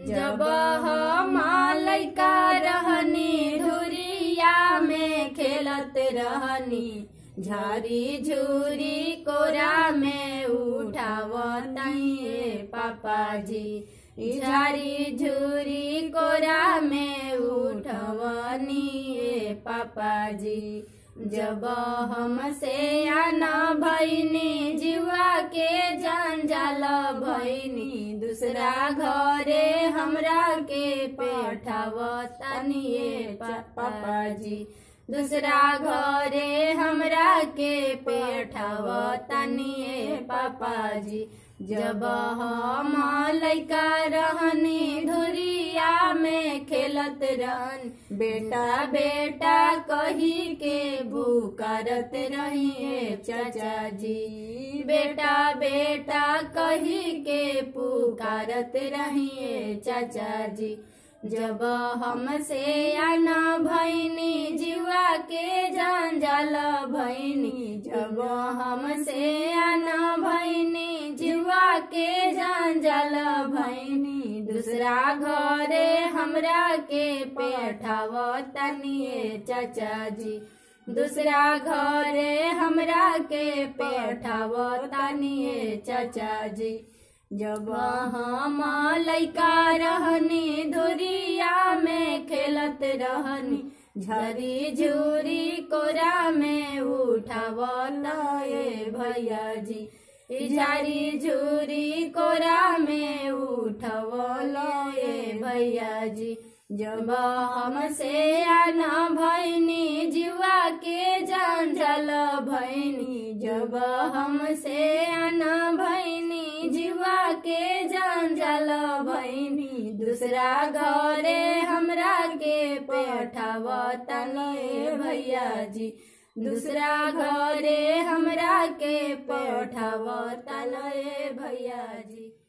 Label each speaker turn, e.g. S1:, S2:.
S1: जब हम लैका रहनी धुरिया में खेलत रहनी झारी झूरी कोरा में उठावताइए पापा जी झारी झूरी कोरा में उठवनी पापा जी जब हमसे आना भैनी जीवा के जंजाल भैनी दूसरा घरे हमरा के पेठावतनिए पापा जी दूसरा घरे हमरा के पेठावतनिए पापा जी जब हम लैका रहनी धुरिया में खेलत रहन बेटा बेटा कही के भूकरत रहिए चाचा जी बेटा बेटा कही के पुकारत रहिए चाचा जी जब हमसे आना भैनी जीवा के जंजाल भैनी जब हमसे आना भैनी जीवा के जंजाल भैनी दूसरा घरे हमरा के पेठावतनिए चाचा जी दूसरा घरे हमरा के पेठावतनिए चाचा जी जब हम लैका रहनी धुरिया में खेलत रहनी झरी झूरी कोरा में उठावलाए भैया जी झारी झूरी कोरा में उठवलाए भैया जी जब हमसे आना भैनी जीवा के जंजल भैनी जब हमसे आना भैनी जीवा के जंजल भैनी दूसरा घरे हमरा के पेठावतनिए भैया जी दूसरा घरे हमरा के पेठावतनिए भैया जी